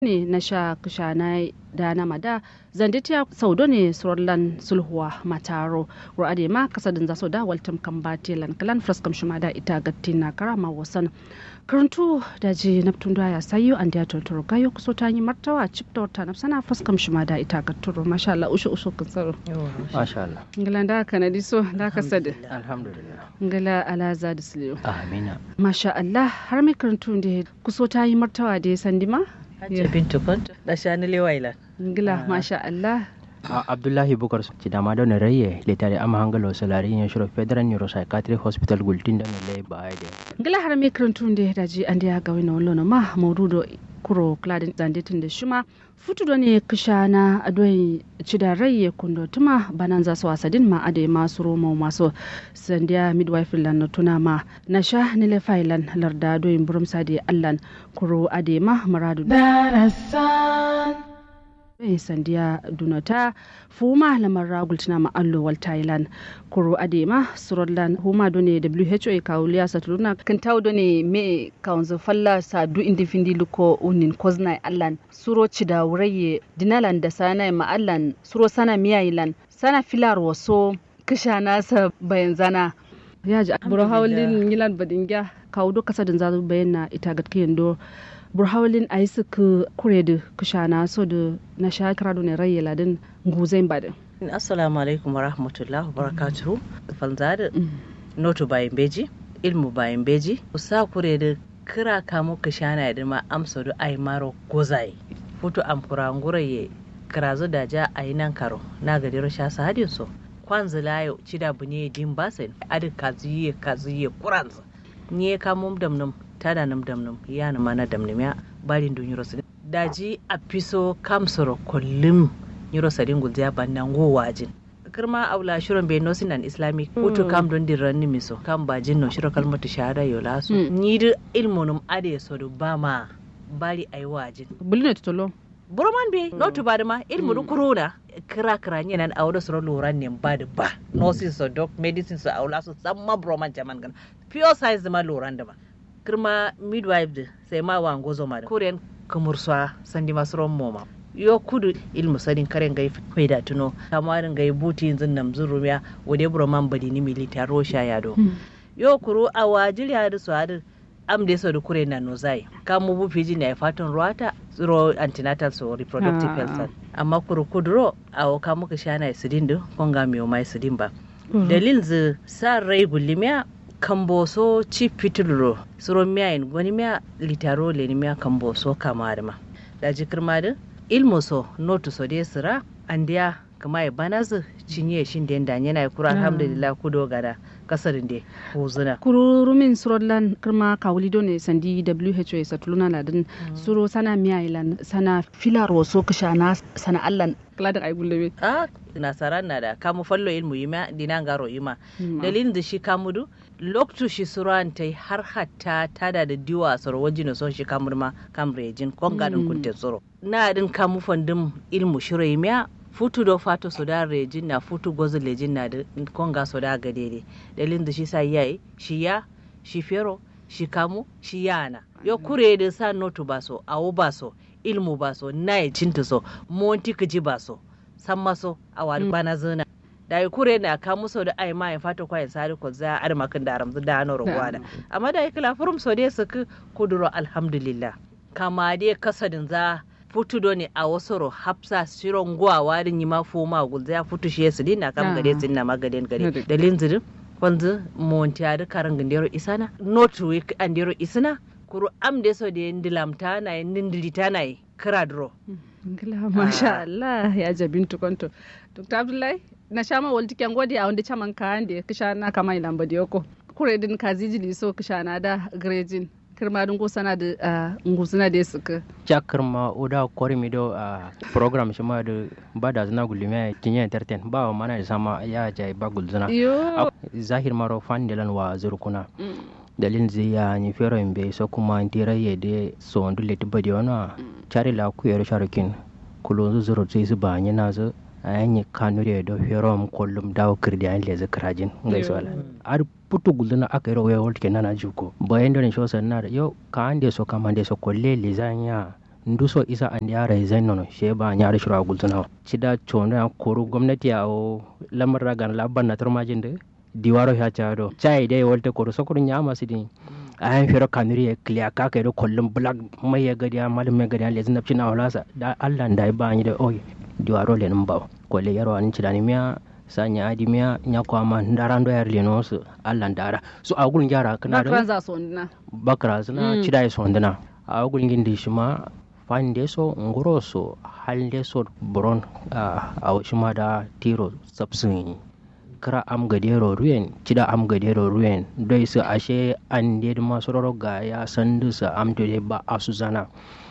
ne na sha kushana da na mada zanditiya saudo ne surlan sulhuwa mataro ru'ade ma kasadin zaso da waltam kan batelan kalan fraskam shima da ita gatti na karama wasan karantu da ji naftun da ya sayo an da tortoro gayo kuso ta yi martawa chip da wata nafsana fraskam shima da ita gatturo masha Allah ushu ushu kan tsaro masha Allah ngala da kanadi so da kasad alhamdulillah ngala alaza da siliyo amina masha Allah har mai karantu da kuso ta yi martawa da ya sandima Hajji Bintu Kwanto da Shani Lewailan. ngila masha Allah A- abdullahi bukar ci dama da raye letare ama hangalo salari yin shiro federal neuropsychiatric hospital gultin da nile ba ai de ngila har mai karantu da ya daji an da ya ga wani wani ma maududo kuro kladin zanditin da shima futu da ne kisha na adoyin cida rai ya kundo tuma banan za su wasadin ma adai masu roma masu sandiya midwife lan na tuna ma na sha nile failan larda adoyin burum sadi allan kuro adai ma maradu yin sandiya dunata fuma lamar ragul tana ma'allo wal thailand kuro adema surollan huma done who kawuliya saturuna kan taw done me kaunzo falla sa du indi findi luko unin koznai allan suro cida wuraye dinalan da sana ma allan suro sana miyailan sana filar waso kisha nasa bayan zana ya ji buru hawlin yilan badingya kawo do kasa din zazu bayan na ita gatkiyan do burhawalin a yi suka kure da kushana so da na shakara da rai ladin guzai badin. Assalamu alaikum wa rahmatullahi wa barakatuhu. Fanzada notu bayan beji, ilmu bayan beji, usa kure da kira kamo kishana da ma amsa da ai maro gozai. Futu am kurangura ye kirazo da ja a yi nan karo na gadiro sha sadin so. Kwanzu layo cida bunye din basen adi kaziye kaziye kuranzu. Nye kamo damnum tada nam damnum yana mana damnum ya barin dun yuro sadin daji a fiso kamsoro kullum yuro sadin gulziya bannan go wajin kirma aula shiron bai nosin nan islamic hutu kam don dirran ni miso kam bajin no shiro kalmatu shahada yo lasu ni da ilmunum ade so do ba ma bari ai wajin bulne tutolo burman be no to bada ma ilmu du kuruna kira kira nye nan awdo soro loran ne bada ba nosin so doc medicine so aula so samma broman jaman gan pure science ma loran da ma kirma midwife da sai ma wa ngozo ma da korean kamursa sandi masu moma yo kudu ilmu sadin karen gai faida tuno kamarin gai buti yanzu nam zurumiya wade broman badi ni milita rosha ya do yo kuru a wajil ya da su hadu am da so da kure na no zai kamu bu fiji na fatan ruwata tsiro antenatal so reproductive health amma kuru kuduro a ka muka shana sidin do konga miyo mai sidin ba dalil zu sa rai gulimiya kamboso ci pitulro suro miya in gwani miya litaro le ni miya kamboso kama da ma da jikir ma da ilmo so notu so de sira andiya kama ya bana zu cinye shin da yanda yana kura alhamdulillah ku dogara kasarin de huzuna kururumin surollan kirma kawuli ne sandi who ya satuluna ladin suro sana miya ilan sana filar waso kishana sana allan kladin ay gulle a nasara na da kamu fallo ilmu yima dinan garo yima dalilin da shi kamudu loktu shi suran ta har hatta tada da diwa soro wajin so shi kamur ma kamrejin konga din kunte soro na din kamu fandin ilmu shiro yima futu do fato so da rejin na futu gozo lejin na da konga so da gadede dalilin da shi sa yayi shi ya shi fero shi kamu shi yana yo kure da sa notu baso awo baso ilmu baso na cinta so monti kaji baso san maso a wani bana zina da yi kure na ka muso da ai ma ya fata kwa ya sari ko za a makin da ramzu da hano rogwada amma da yi kila furum so dai su kuduro alhamdulillah kama dai kasadin za futu do ne a wasu ro hapsa shiron guwa warin yi ma foma gulza ya futu shi su dina kam gade sun na magaden gade da linzirin wanzu monti a karan gandero isana not week andero isana kuru am de so de ndilamta na ndindilita na kira dro ngila masha Allah ya jabin tukonto Dr. Abdullahi na shama walti kyan godi a wanda chaman ka ande kisha na kama ilamba yoko kure din kaziji li so kisha na da grejin kirma dun ko sana da ngusuna da suka chakar ma oda kori mi do a program shi ma da bada zina gulime kinye entertain ba wa mana da sama ya jai ba gulzuna yo zahir maro fan delan wa zurkuna dalin zai ya ni fero imbe so kuma ndira yede so ndu leti badi wana chari la ku yero sharukin kulonzu zuro zai su ba ni na zo ayanyi kanu da do fero am kollum dawo kirdi an leze krajin ngai so ala ar putu gulna aka yero we wolte nana juko bayan da sho sanna yo ka ande so kama ande so kolle lizanya nduso isa an yara zain nono she ba nyara shiro gultuna cida chono ya koru gwamnati ya o lamar ragan labban na tarmajin da diwaro ya chado chai dai wolte koru sokuru nyama sidin ayan fero kanuri ya kliya ka kai da kullum black mai ya gadi malum mai gadi le zinabci na holasa da Allah da ba ni da oy diwaro le numba ko le yaro an cidani miya sanya adi miya nya ko ama ndarando yar le no su Allah ndara so agul njara kana bakran za so ndina bakra suna Mm. cidai so ndana agul ngindi shima fande so ngoro so halde so bron a shima da tiro sabsun kira am gadero ruyen cida am gadero ruyen doi su ashe an de masu ga ya sandu su am to de ba asu zana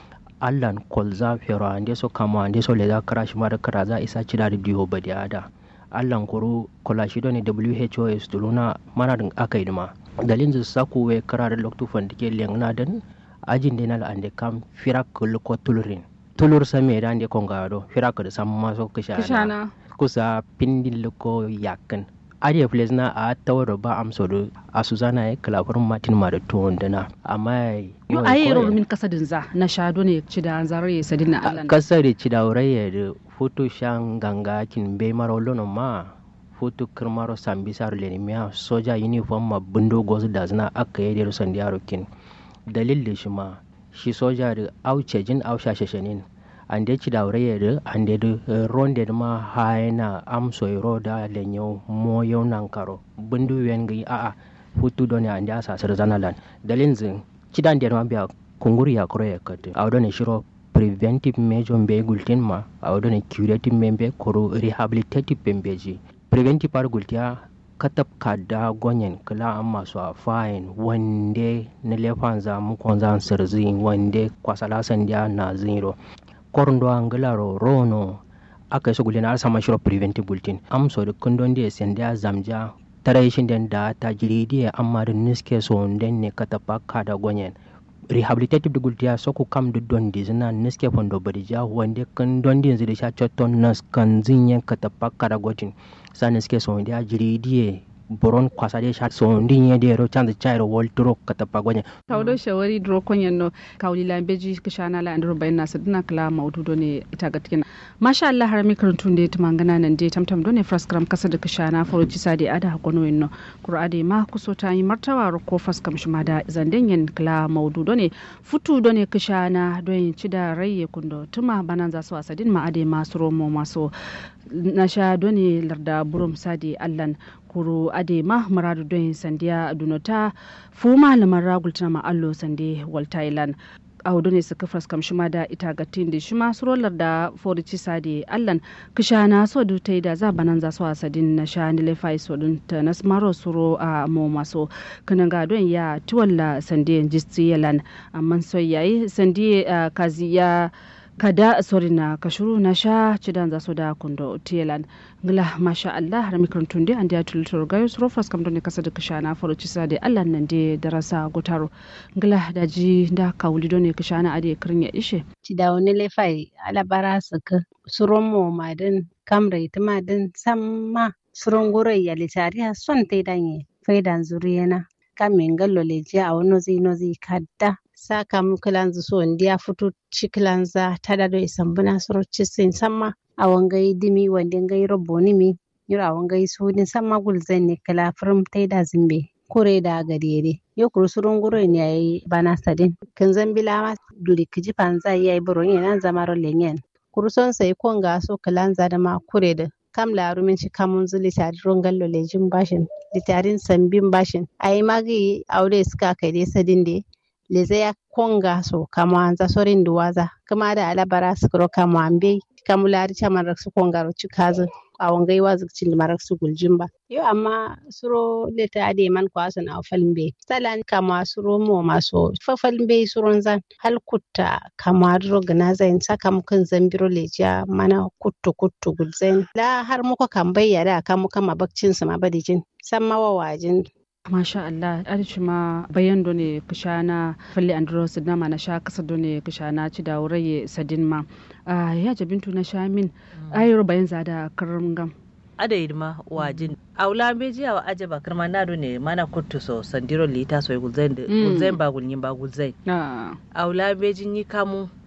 allan kolza fero ande so kama ande so leza kara shi mara kara za isa cida da diyo ba da ada allan kuru kola shi ne who is tuluna mana din aka yi ma dalin su saku we kara da loktu fandike lengna dan ajin denal ande kam firak ko tulurin tulur same da ande kongado firak da sam maso kishana kishana kusa pindin loko yakin ariya place na a tawar ba amso do a suzana ya kalafar martin ma da tuwon dana amma yo ayi ro min kasadin za na shado ne ci da zarare sadin na Allah kasar ci da ya da foto shan ganga kin be maro lono ma foto kirmaro sambisar lenimiya soja uniform ma bundo gozu da zina aka yi da rusan yaro kin dalil da shi ma shi soja da auce jin ausha shashanin an de ci da da an de ronde ma haina am soiro da lenyo mo yau nan karo bundu yen gi a a futu doni an da sa sir zanalan dalin zin ci dan ma biya kunguri ya koro ya kate a wadone shiro preventive measure be gultin ma a wadone curative membe koro rehabilitative pembeji preventive par gultiya katab kada gonyen kala an masu a fayin wande na lefan za mu kon zan sirzin wande kwasala sandiya na zero korndo angilaro rono aka yi gulin sama shiro preventive bulletin am so da kundon da senda zamja tara shin den da ta jiri da amma da niske so den ne ka tafa ka da gonyen rehabilitative da gultiya so ku kam da don di zina niske fondo badija wanda kan don di yanzu da sha chotton nas kan zinyen ka tafa ka da gotin sa niske so da jiri da boron kwasa de sha so ndin ye de ro chanda chairo woltro katapa gonya tawdo shawari dro konyen no kawli la beji kishana la andro bayna sadna kala maudu do ne ita gatkina masha Allah har mi karantun de tumangana nan de tamtam do ne fraskram kasa da kishana foro ci sadi ada hakono wenno qur'ade ma kuso ta yi martawa ro ko faskam shima da zanden yen kala maudu do ne futu do ne kishana do yin ci da raye kundo tuma banan za su asadin ma ade masu romo maso nasha do ne larda burum sadi allan kuro adema maradu don sandiya dunota fuma lamar ragul tana ma'allo sande wal thailand a hudu ne suka faskam shima da ita gatin da shima surolar da forici sade allan kisha na so du ta da za banan za su asadin na sha ni lefai so dun ta na smaro suro a mo maso kanan ga don ya tiwalla sande jisti yalan amma so yayi sande kazi ya kada sori na kashuru na sha cidan za su da kundo tielan ngla masha Allah har mikron tunde andi atul tur gayo suro fas kam don kasa da kashana faro cisa da Allah nan de darasa gotaro ngla da ji da kawuli don ne kashana ade kirnya ishe ci da wani lefai alabara suka suron mo madin kamra ita madin samma suron gurai ya litari ha son tai danye faidan zuriyana kamin gallo leji a wani nozi nozi kadda saka mu kilanzu so ndiya futu cikilanza tada do isambuna soro cisin samma a wangai dimi wande ngai roboni mi yura a wangai sudin samma gulzen ne kala firim taida zimbe kure da gadere yo kuru surun guro ne yayi bana sadin kin zambila ma duri kiji panza yayi buro yana zamaro lenyen kuru son sai konga so kilanza da ma kure da kam larumin shi kamun zuli tari rongallo lejin bashin litarin sambin bashin ayi magi aure suka kai dai sadin dai leze ya konga so kama anza sorin duwaza kama da alabara sukuro kama ambe kamu lari chaman raksu konga ro chikazo awon gai wazu cin marak su guljimba yo amma suro leta ade man ko asan aw falmbe salan kama suro mo maso fa falmbe suron zan hal kutta kama dro gana zain saka mukan zambiro leja mana kuttu kuttu gulzain la har muka kan bayyana kan muka mabakcin su ma badijin san mawawajin masha Allah arci ma bayan do ne kishana falle andro sidna ma na sha kasa do ne kishana ci da wuraye sadin ma ya jabintu na sha min ayro bayan zada karam gam ada idma wajin aula beji awa aje ba karma na do ne mana kuttu so sandiro lita so gulzain da gulzain ba gulnyin ba gulzain aula beji ni kamu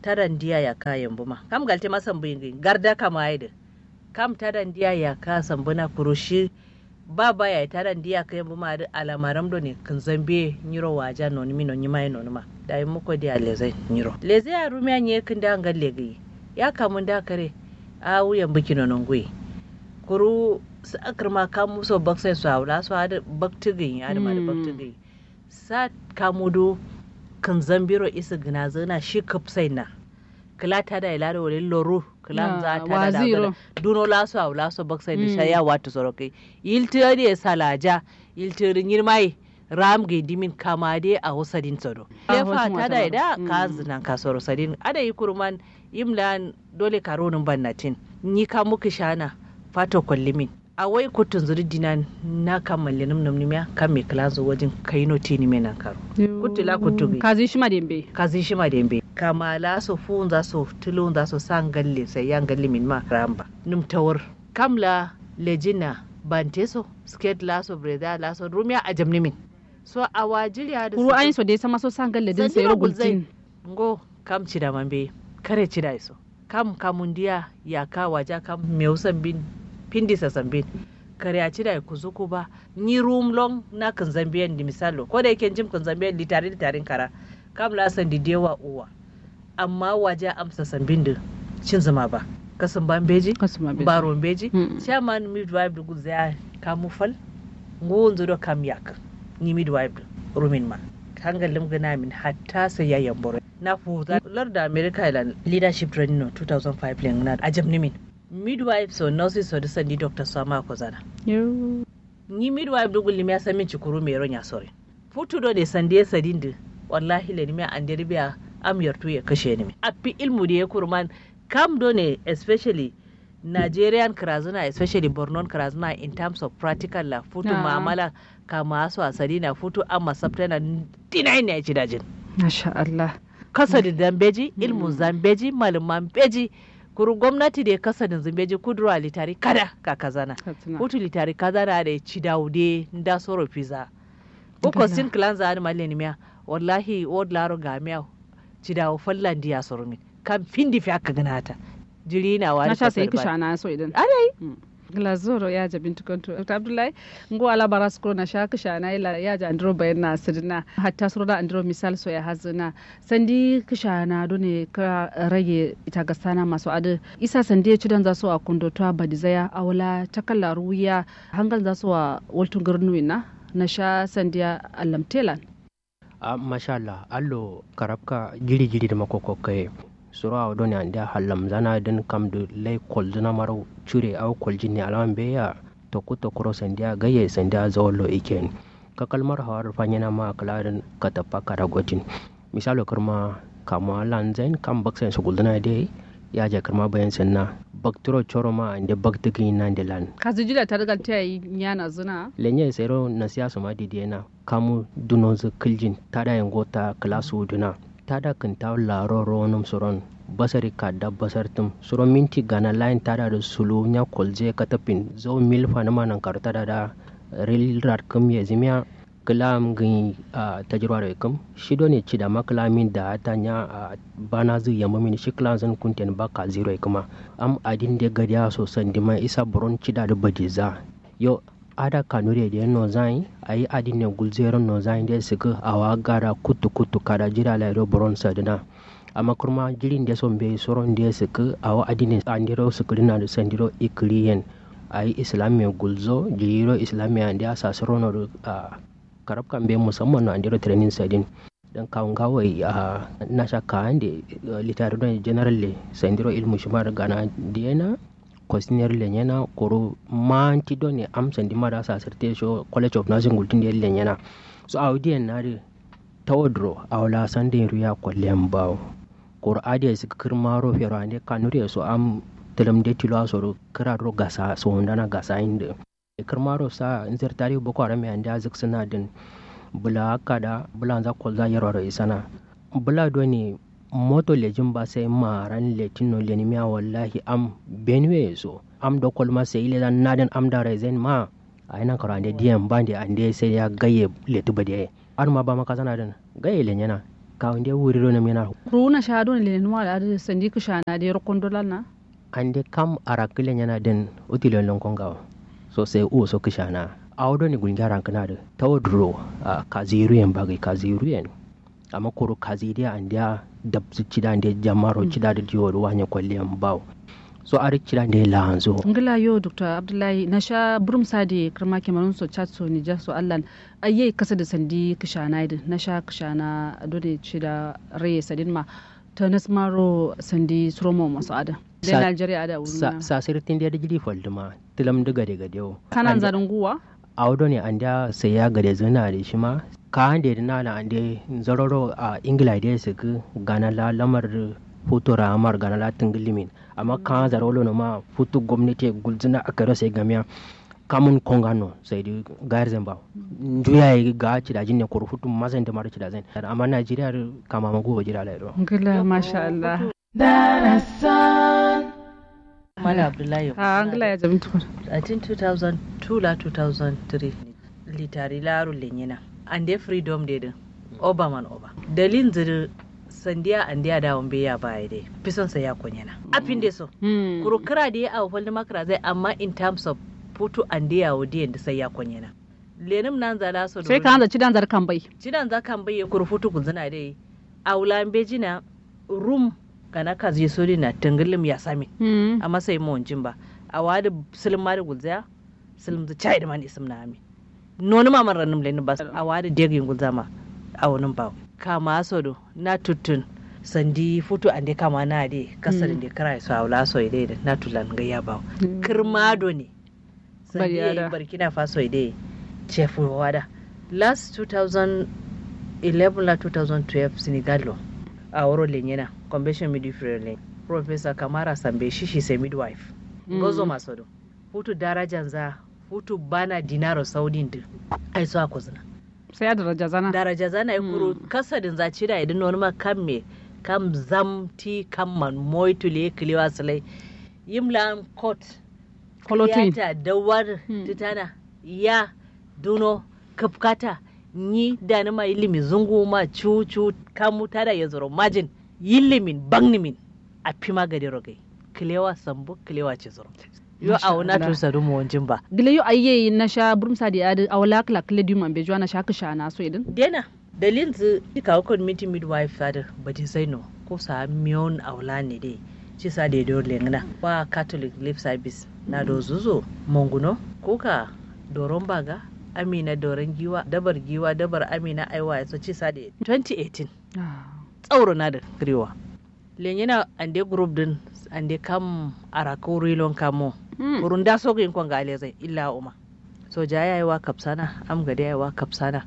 taran diya ya ka yambu ma kam galte ma sambu yin garda kama aida kam taran diya ya ka sambu na kurushi ba ba ya taran diya ka yambu ma da alamaram do ne kan zambe nyiro waja non mi non nyima non ma da yi muko dia leze nyiro leze ya rumiya nye kan da ngal legi ya kamun da kare a wuyan biki non ngui kuru su akar ma kamu so baksai su haula su hada baktigin ya da ma da baktigin sa kamudu kan zambiro isa gina zana shi kapsai na kila ta da ila da wani loro kila za ta da da duno laso au laso baksai da shaya wata sorokai yiltiri ya salaja yiltiri yirmai ram ga dimin kama de a wasadin tsaro lefa ta da ida ka zinan ka soro sadin ada yi kurman imlan dole karonin bannatin ni ka muku shana fato kwallimin a wai kotun zuri dinan na kamalli num num nimya kan me klazo wajen kaino tini me nan karo kutula kutugi kazi shima dembe kazi shima dembe kamala so fun za so tulun za so san galle sai yan galle min ma ramba num tawar kamla lejina banteso skate laso breda laso rumya a jamni min so a wajiriya da kuru ayin so dai sama so san galle din sai rogultin ngo kam cida mambe kare cida iso kam kamundiya ya ka waja kam meusan bin pindi sa zambin kare a cida ku zuku ba ni room long na kan zambiyan di misalo ko da yake jim kan zambiyan di tare da tarin kara kam la san di dewa uwa amma waje amsa sambin da cin zama ba kasan ban beji baron beji chairman midwife da guzaya kamu fal ngun zudo kam yak ni midwife rumin ma hangalin gana min hatta sai ya yambore na fuza larda america ilan leadership training no 2005 len na ajam ni min midwife so nurses so disa ni doctor sama ko zana ni midwife do gulli ya sami cikuru me ronya sore futu do de sande sadinde wallahi le ni me andere biya am yartu ya kashe ni a fi ilmu da ya kurman kam do ne especially Nigerian krazuna especially Borno krazuna in terms of practical la futu mu'amala kama su asali na futu amma sabta na dinai ne ci dajin masha Allah kasa da dambeji ilmu zambeji malaman beji kuru gwamnati da ya kasa da zambeji kudura litari kada ka kazana futu litari kazana da ci daude da soro pizza ko sin clan za ni maleni miya wallahi wod laro ga miya ci dawo fallan diya soro min kan findi fi aka ganata jiri na wani na sha sai kisha na so idan adai glazoro ya ja bintu kanto abdullahi ngo ala baras ko na sha kisha na ila ya ja andro bayan na sirna hatta suro da andro misal so ya hazina sandi kisha na done ka rage ita ga sana masu adu isa sandi ya cidan za su a kundo to badizaya awla takalla ruya hangal za su a waltun garnuina na sha sandiya alamtelan a mashallah allo karabka jiri jiri da makokokai suru a wadon ande hallam zana din kam da lai kolzuna maro cure au koljin ne alaman beya to kuto kuro sandiya gaye sandiya zawallo iken ka kalmar hawar fanyana ma kalarin ka tafa kara gotin misalo karma kama lanzain kam baksan su gulduna dai ya ja karma bayan sanna bakturo choro ma ande baktigi nan de lan kazi jida ta daga ta yi yana zuna lenye sero na siyasa ma didena kamu dunozu kiljin tada yangota klasu duna tada kan ta laro ronum soron basari ka da basartum soron minti gana line tada da sulu nya kolje katapin zo milfa na manan karta da da ril rat kum ye zimya kalam gin a tajirwa da kam shido ne ci da makalamin da ta nya a bana zu yamma min shi klan zan kunten ba ka zero kuma am adin de gadiya so san dima isa buron ci da da badiza yo ada kanure da no zai ayi adin ne gulzero no zai da suka awa gara kutu kutu kada jira la ro buron sadina amma kurma jirin da son be soron da suka awa adin ne andiro suka dina da sandiro ikriyen ayi islamiya gulzo jiriro islamiya da sa sorono a karab kan be musamman no andiro training sadin dan kawun kawai a nasha kan da litare don general le sandiro ilmu shumar gana diena kwastiniyar lenyana koro manti do ne am sandi mara sa sarte sho college of nursing gultin da lenyana so audiyan na de tawdro awla sande ruya kwallen bawo koro adiya su kirmaro fero ande kanuri so am telam de tilo so kira ro gasa so ndana gasa inde kirmaro sa inzer tari boko haram ande azik suna din bula kada bula za kolza yarwaro isana bula do ne moto lejin ba sai maran letino lenimiya wallahi am benue so am do kolma sai ile dan naden am da rezen ma a ina karo ande diyan bande ande sai ya gaye letu bade ar ma ba maka sana dan gaye lenyana ka wanda wuri ro nam yana runa sha don le nuwa da da sandi ku sha na da rokon dolan na ande kam arakilen yana den utilon lon konga so sai u so kishana awdo ni gunga rankana da tawadro kaziru yan bagai kaziru yan amma koro kaziriya andia dabsu cida ande jamaro cida da jiwo wanya kwalliyan bawo so ari cida ande lanzo ngila yo dr abdullahi na sha burum sadi kirma kemarun so chat so ni ja so allan ayyai kasa da sandi kishana idin na sha kishana dole cida raye sadin ma ta nasmaro sandi suromo masu ada da Najeriya ada wurin sa sa sirtin da jiri folduma tilam diga de gadeo kanan zarin guwa awdo ne anda sai ya gade zuna da shi ma ka hande da nana ande zaroro a ingila da su ku gana la lamar foto ramar gana la tingilimin amma ka zarolo no ma foto gwamnati gulzuna aka rasa gamiya kamun kongano sai di gayar zamba njuya yi ga ci da jinne kuru futu mazan da mara ci da zan amma najeriya kama mago jira la do ngila masha Allah Mala Abdullahi. ha ngila ya jabin tukur I think 2002 la 2003 litari laru lenyina. Ande freedom de din. Oba man oba. Dalin ziri sandiya andiya da wambe ya baya dai. Fison sa ya kunyana. Apin de so. Kuru kira da ya awo falli makara zai amma in terms of putu andiya wa diyan da sai ya kunyana. Lenim nan zala so sai ka hanza cidan zar kan bai Cidan za kan bayyana kuru futu guzina dai. A wulan bejina room kana kazi sori na tangalim ya sami. a masai mawancin ba a wadi silim ma da gulzaya silim da chai da man isim na ami noni ma man ranum leni bas a wadi degin gulzama a wani ba kama sodo na tutun sandi futu ande kama na de kasar de kara so awla so ide da na tulan ga ya ba kirmado ne sandi Bariyada. barkina faso ide chefu wada last 2011 la 2012 senegalo a wuro lenyena convention midwifery professor kamara sambe shishi sai midwife gozo masodo hutu darajan za hutu bana dinaro saudin din ai so akuzina sai ya daraja zana daraja zana ai kuro kasadin za cida idan wani ma kam me kam zamti kam man moitule kliwa salai yimlan court kolotin yata dawar titana ya duno kafkata ni da ni ma ilimi zungu ma cucu kamu tada ya zoro majin yilimin bangnimin a fima gadi rogai kilewa sambu kilewa ce zoro yo Masha a wuna Allah. tusa dumu wanjin ba gila yo ayye na sha burum sadi adi awla kla kle du man bejo na sha ka sha na so idin dena dalin zu ka ko meeting midwife sada bati sai no ko sa miyon aula ne dai ci sa da do lengna ba catholic lip service na do zuzo monguno ko ka doron baga amina doron giwa dabar giwa dabar amina aiwa ya so ci sa da 2018 tsauro na da kriwa lenyina ande group din ande kam arako rilon kamo kurun da so yin kon gale zai illa uma so ja yayi wa kapsana am gade yayi wa kapsana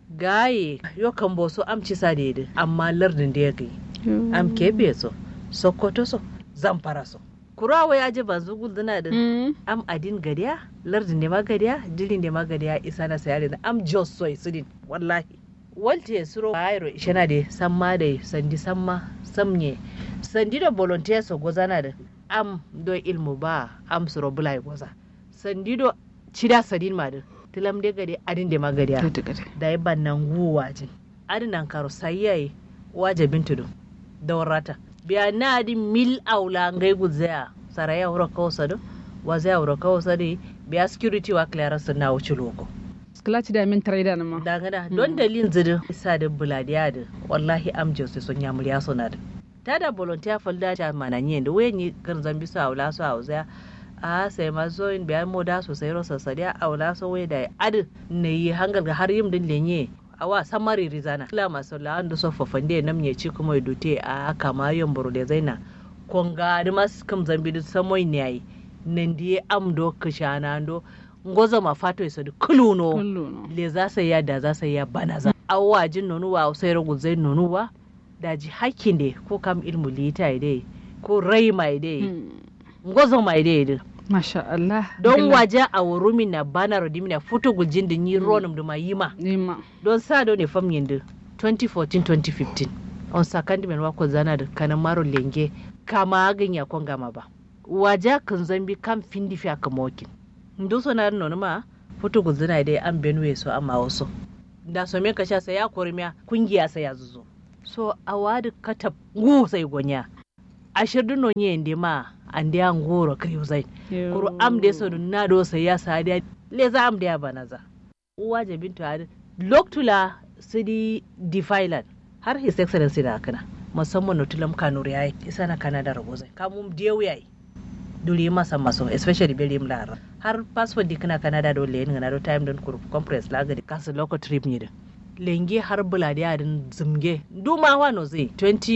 gaye yo kan bo so am ci sa da amma lardin da ya gai am kebe so sokoto so zamfara so kurawa ya ji banzu gulduna da am adin gadiya lardin ne ma gadiya jirin ne ma gadiya isa na sayari da am jos so isidin wallahi walte suro ayro ishana de samma de sandi samma samnye sandi da volunteer so gozana da am do ilmu ba am suro bulai goza sandi do cida sadin ma da tilam de gade adin de magadiya da yi bannan guwa jin adin nan karo sayyai wajabin tudu da warata biya na adin mil aula ngai guzaya saraya wuro kawo sadu wazaya wuro kawo sadu biya security wa clearance na wuce loko sklaci da min trader na ma dangana don dalilin zirin isa da buladiya da wallahi amjin su sun yamuri ya suna da ta da volunteer falda ta mananye da wayan yi kan zambi su aula su auza a sai ma zo in biyan moda sosai rosa sadiya aula so wai da adu ne yi hangal ga har yim din lenye a wa samari rizana kila masu la'an da sofa fande nam ne ci kuma dute a kama yon buru da zaina konga da masu kam zambi da samoy ne yayi nan diye amdo kishana ndo ngozo ma fato iso da kuluno kullu no le za su ya da za su ya bana za awwa jin nonu wa sai ragu zai nonu wa da ji hakkin de ko kam ilmu lita ide ko rai mai de ngozo mai de de masha Allah don Gila. waje a wurumi na bana rodimi na futu gujin da ni ronum da ma yima nima don sa do ne fam yinde 2014-2015 on sakandi men wako zana da kanan maro lenge kama ganya kon gama ba waje kan zambi kam findi fi aka mokin ndu so na no ma futu guzina dai an benwe so amma waso da so me ka sha sai ya kormiya kungiya sai ya zuzo so awadi kata ngu sai gonya ashirdu no nye ndi ma andi an goro kriu zai kuru amde so dun na do sai ya sadi le za amde ya banaza uwa je bintu adi loktula sidi defailan har his excellency da kana musamman notulam kanuri yayi isa na canada rabo zai kamum dieu yayi duri masa maso especially belim lara har passport di kana canada do le ngana do time don kuru compress la gadi kasu local trip ni da lenge har buladi adin zumge duma wano zai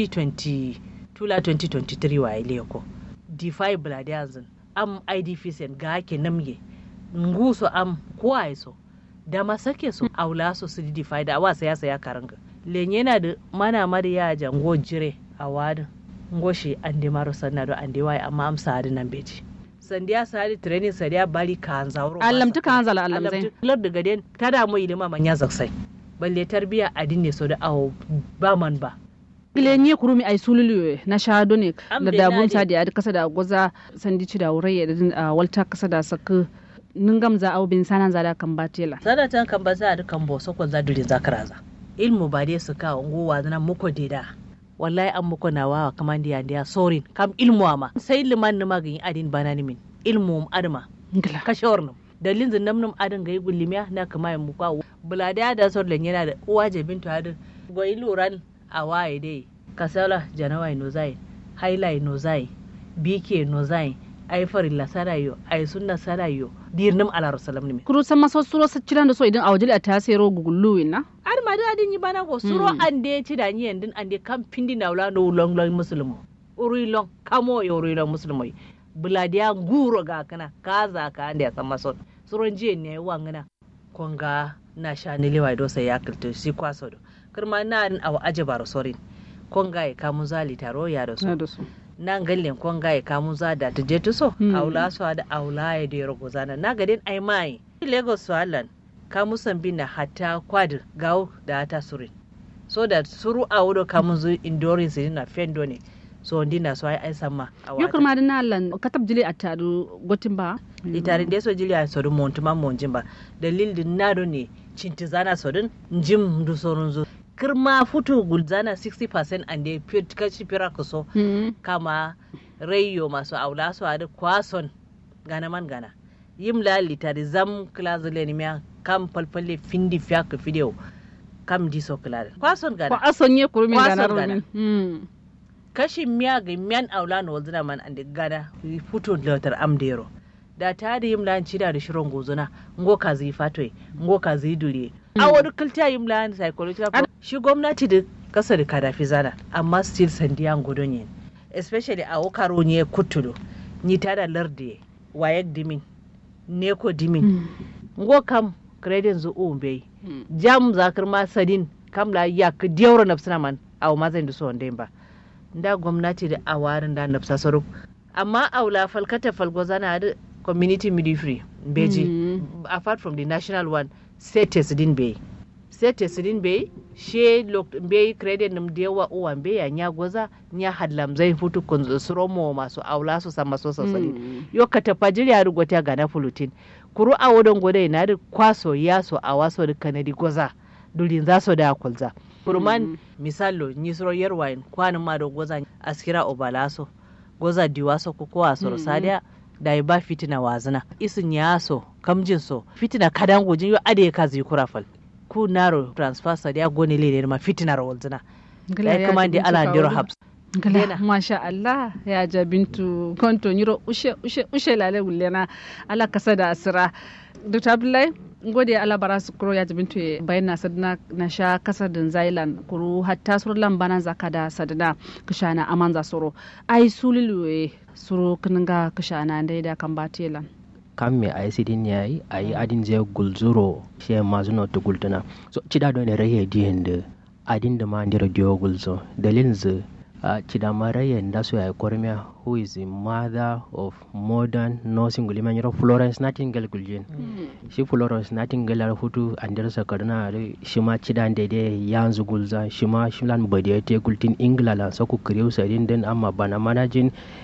2020 tula 2023 wa ile ko defy buladi azin am idp sen ga ake namge nguso am kuwa so da masake so aula so su defy da awa saya saya karanga lenye na da mana mari ya jango jire a wadin ngoshi ande maro sanna do ande wai amma am saadi nan beji sandiya saadi training sandiya bali kan zauro allamtu kan zala allam zai lar daga den tada mu ilima manya zaksai balle tarbiya adin ne so da awo ba man ba ile nye kurumi ay sululu na shado ne Am da de dabun nadi. sa da adi kasa da goza sandi ci da wurai da din a walta kasa da saka ningam za au bin sanan za da kan batela sanatan kan ba za a dukan bo so za dulin zakaraza ilmu ba dai su ka unguwa zana muko deda wallahi an muko na wawa kaman diya diya sorin kam ilmu ama sai liman nima ga yin adin bana ni min ilmu adama ngila kashawar nam dalilin zin namnum adin ga yi gullimiya na kama yin muka bulade da sor len yana da uwa je bintu adin goyi luran a waye dai kasala janawai no zai hailai no zai bike no zai ai farilla sarayo ai sunna sarayo dirnim ala rasulullah ne kuru san maso suro sa ciran da so idan a wajil a ta sero gugullu na ar ma da adin yi bana ko suro Mm. ande ci da ni yandin ande kam pindi na wala no long long muslimu uri long kamo yo uri long muslimu buladiya nguro ga kana kaza ka ande san maso suro jiye ne wangana konga na sha ni lewa do sai ya kilto si kwaso do kirma na an awa aje baro sorin konga ya kamu zali taro ya da na so da su nan gallen konga ya kamu za da ta je to so Mm. aula so da aula ya da rogo zana na gadin ai mai lagos so allan kamu sambi na hatta kwad gawo da ta surin so da suru a wudo kamun zu indorin su na fendo ne so ndi na so ai ai samma a yo wata kurma da na lan katab jili a tadu gotin ba itarin da so jili a sodu montuma monjin ba dalil din nado ne cinti zana sodun njim du sorun zu kirma futu gulzana 60% ande kashi fira kuso Mm. kama rayo masu aula su a duk kwason gana man gana yim la litari zam klazule ni miya kam falfalle findi fiya ka fidewo kam diso klare kwason ko gana ason ye kurumi Kwason da na gana. rumin Mm. kashi miya ga miyan aula na wazina man ande gana futo latar amdero da ta da yim lan cida da shirin gozuna ngo ka zai fatoi ngo ka zai dure a wani kilta yim lan psychological pro- shi gwamnati da kasa da kadafi zana amma still sandiyan gudun yin especially a wakaro ne kutulo ni ta da larde wayak dimin neko dimin Mm. ngo kam credit zu umbe Mm. jam zakir ma sadin kam la yak diyawro nafsina man aw ma zan duso onde ba nda gwamnati da awarin da nafsa saru amma aula falkata falgozana da community midwifery beji Mm. apart from the national one status din be status din be she lok be credit nim da yawa uwan be ya nya goza nya hadlam zai futu kun suromo masu aula su sama so sasali Mm. yo ka tafa jirya ru gota ga na fulutin kuru a wodon gode na da kwaso yaso a waso da kanadi goza dulin za so da kulza kurman misalo ni soro yerwain kwanin ma do goza askira obalaso goza diwaso ko ko asoro Mm. sadia da ba fitina wazina isin yaso kamjin so fitina kadan gojin yo ade ka zai kurafal ku naro transfer sadia gone le ma fitina ro walzina Ngila ya kuma ji da bintu ala ndiro kawo. habs Ngila, Lena. masha Allah ya ja bintu konto nyiro ushe ushe ushe lale gullena ala kasa da asira Dr. Abdullahi ngode ala bara su kuro ya ja bintu e bayan na sadna na sha kasa din Zailan kuru hatta sur lambanan zaka da sadna kishana amanza soro ai sulilu e suro kininga kishana dai da kan batelan kam me ay sidin yayi ay adin je gulzuro she mazuno to gultana so cida do ne raye diende adin da ma ndiro dio gulzo dalilin ze uh, cida ma raye nda so ay kormia who is the mother of modern nursing gulima nyiro Florence Nightingale guljen shi Florence Nightingale ar hutu andir sakarna shi ma cida dede yanzu gulza shi ma shilan bade te gultin Ingila la so ku kriu sadin den amma bana manajin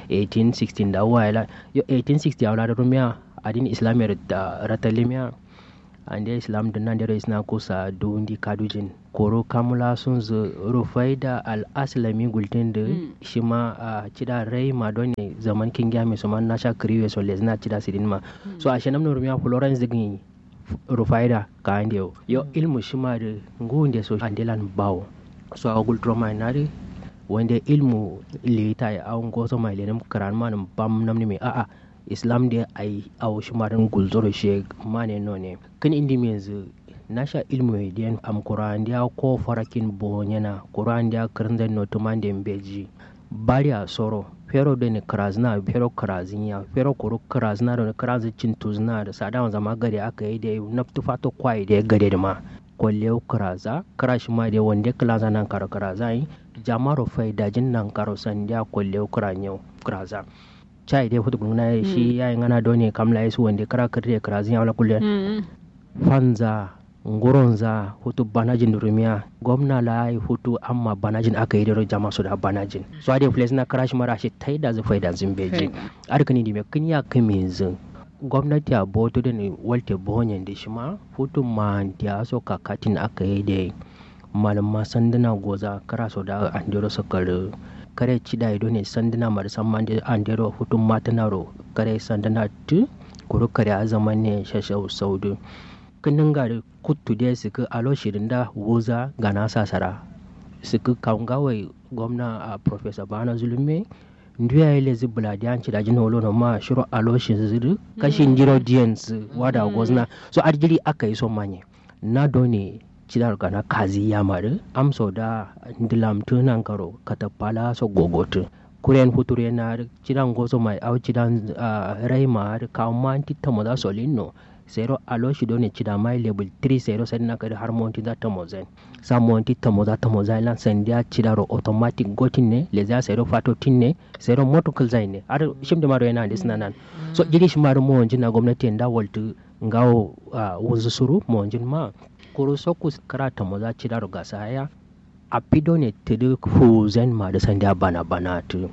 1816 da wala yo 1860 awla rumia adin islamiyar da ratalimiya ande islam da nan dero isna kusa dundi kadujin koro kamula sun zu rufai da al'aslami gultin da shi ma a cida rai ma don ne zaman kin gya mai suman na sha kiriwe so lezna cida sidin ma so a shanam rumiya florence zigin rufai da ka ande yo yo ilmu shi ma da ngunde so andelan bawo so a gultro mai na da wanda ilmu leta ya awon gozo mai lenin karan ma bam namni mai a'a islam da ai awo shi ma dan gulzoro shi ma ne no ne kan indi me yanzu nasha ilmu diyan am kurandiya ko farakin bonyana kurandiya kirndan no tumande mbeji bari a soro fero da ne krazna fero krazinya fero kuru krazna da krazi cintuzna da sadan zama gari aka yi da naftu fato kwai da gade da ma kwalle kraza krashi ma da wanda klaza nan karo kraza yi jamaro fai dajin nan karo sandiya kwalle kranyo kraza chai dai hutu gungna shi yayin ana doni kamla yesu wanda kara kirre krazinya wala kulle fanza nguronza hutu banajin rumiya gwamna la yi hutu amma banajin aka yi da jama su da banajin so ade place na crash mara shi tai da zufai da zimbeji arkani di me kin ya kame zin gwamnati a boto da ne walte bonyen da shi ma hutu ma da so kakatin aka yi da malama sanduna goza kara so da andero sakar kare ci da ido ne sanduna marisa man da andero hutu matanaro kare sanduna tu kuru kare a zaman ne shashau saudu kinin gari kuttu dai suka alo shirin da wuza ga nasa sara suka kawai gwamna a professor bana zulume nduya ile zibula di anci da jina wolo ma shiro alo shi zuru kashin jiro diens wada gozna so arjiri aka yi so manye na doni cidar gana kazi ya mari amso da ndilam tunan karo katapala so gogotu kuren hutur yana cidan gozo mai au cidan rai ma kawo ma titamo da solino zero alo shi doni cida mai level 3 zero sai na kadi har monti da ta mozen sa monti ta moza ta moza lan san dia cida ro automatic gotin ne le za zero fato tin ne zero motocal zain ne har shim da maro yana da sina nan so jiri shi maro mo na gwamnati da waltu ngawo wuzu suru mo ma kuro so ku kara ta moza cida ro gasa haya a pido ne tudu fuzen ma da san dia bana bana tu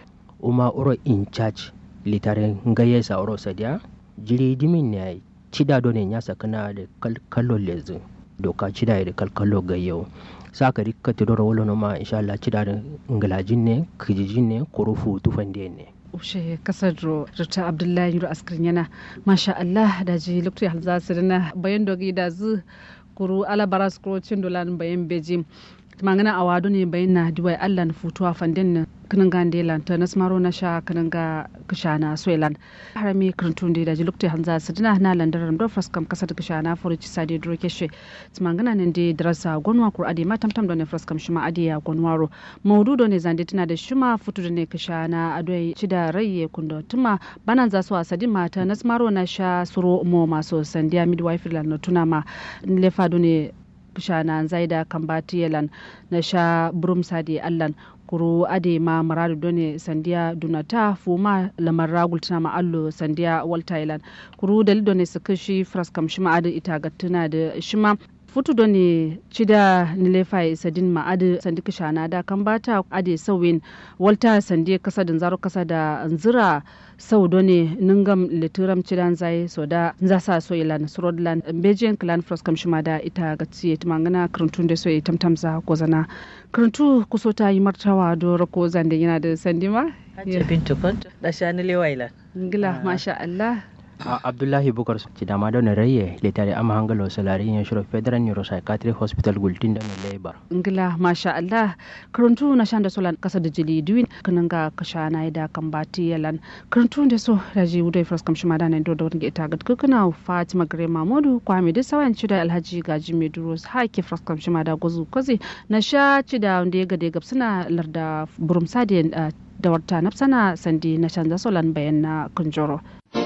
uma oro in charge litare ngaye sa oro sadia jiri dimin ne cida do ne ya sakana da kallo lezu doka cida da kalkalo ga yau saka rikka tidoro wolo no ma insha Allah cida da ngalajin ne kijijin ne kurufu tufande ne ushe kasar rita abdullahi ru askirin yana masha Allah da ji lokacin halza sirina bayan dogi da zu kuru ala baras kuro cin dolan bayan beji mangana awado ne bayan na diwai Allah na futuwa fandin kanan ga ndelan ta nasmaro na sha kanan ga kishana soilan harami kirtun da ji lukte hanza sidina na landaran do fraskam kasar kishana furici sadi duro keshe tmangana ne de drasa gonwa kur ade matam tam do ne fraskam shima ade ya gonwaro maudu do ne zande tana da shima futu da ne kishana adoi cida raye kundo tuma banan za su asadi mata nasmaro na sha suro mo maso sandiya midwife lan no tunama lefa do ne kishana zaida kambati yalan na sha burum sadi allan kuru ade ma maradu done sandiya dunata fuma lamar ragul tana ma allo sandiya wal thailand kuru dali done su kashi fraskam shima ade ita gattuna da shima futu done cida nilefai sadin ma ade sandi kishana da kan bata ade sawin walta sandiya kasa da zaro kasa da nzira sau done ningam litiram cidan zai so da za sa so ilan srodland bejen clan fraskam shima da ita gatsi tumangana kirintun da so tamtamza kozana kirintu kuso ta yi martawa do rako zande yana da sandima Hajji Bintu Kwanto da Shani Lewaila. ngila masha Allah abdullahi bukar ci dama da raye letare ama hangalo salari yin shiro federal neuropsychiatric hospital gultin da labor ngila masha Allah kirintu na shanda solan kasa da jili duwin kanan ga kasha na da kan bati yalan kirintu da so da ji wudai fraskam shima da nan do da wani ita ga kukuna Fatima Gare Mamudu kwame da sawan ci da Alhaji Gaji Meduro hake fraskam shima da gozu kozi na sha ci da wanda ya gade gabsuna larda burum sadiyan da warta nafsana sandi na canza solan bayan na kunjoro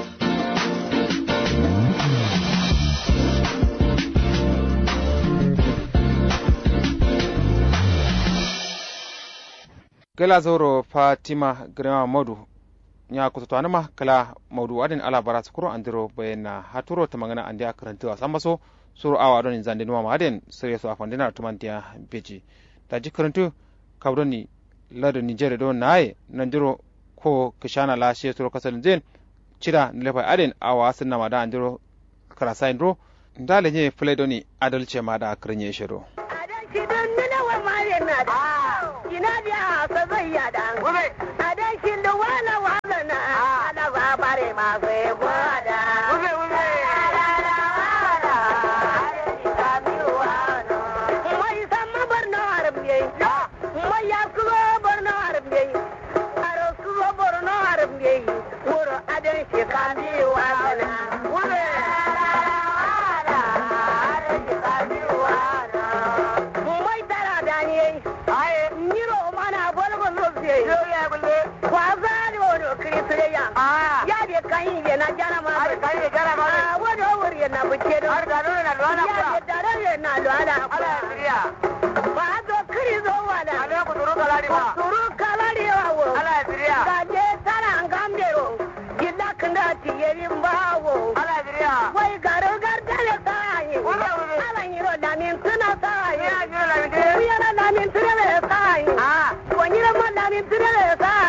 gala zoro fatima grema modu nya kututo anama kala maudu adin ala bara sukuro andiro bayna haturo tamangana andi akarantu asambaso suru awa don zande nuwa maden sire so afandina tumantia beji daji karantu kawdoni lado nigeria do naye nandiro ko kishana la she suru kasal zen cida nilefa aden awa sinna mada andiro karasain ro ndale nye play doni adalce mada akrenye shiro adalci da ina biya sa zai yada a dan shi da wala wala na ana ba bare ma sai gwada mai sama barno arbiye mai ya kulo barno arbiye aro kulo barno arbiye wuro adan shi kami wala wure mai tara daniye nyiro mana bolgo lobye kwa zali wono krisreya ya de kan yi na jana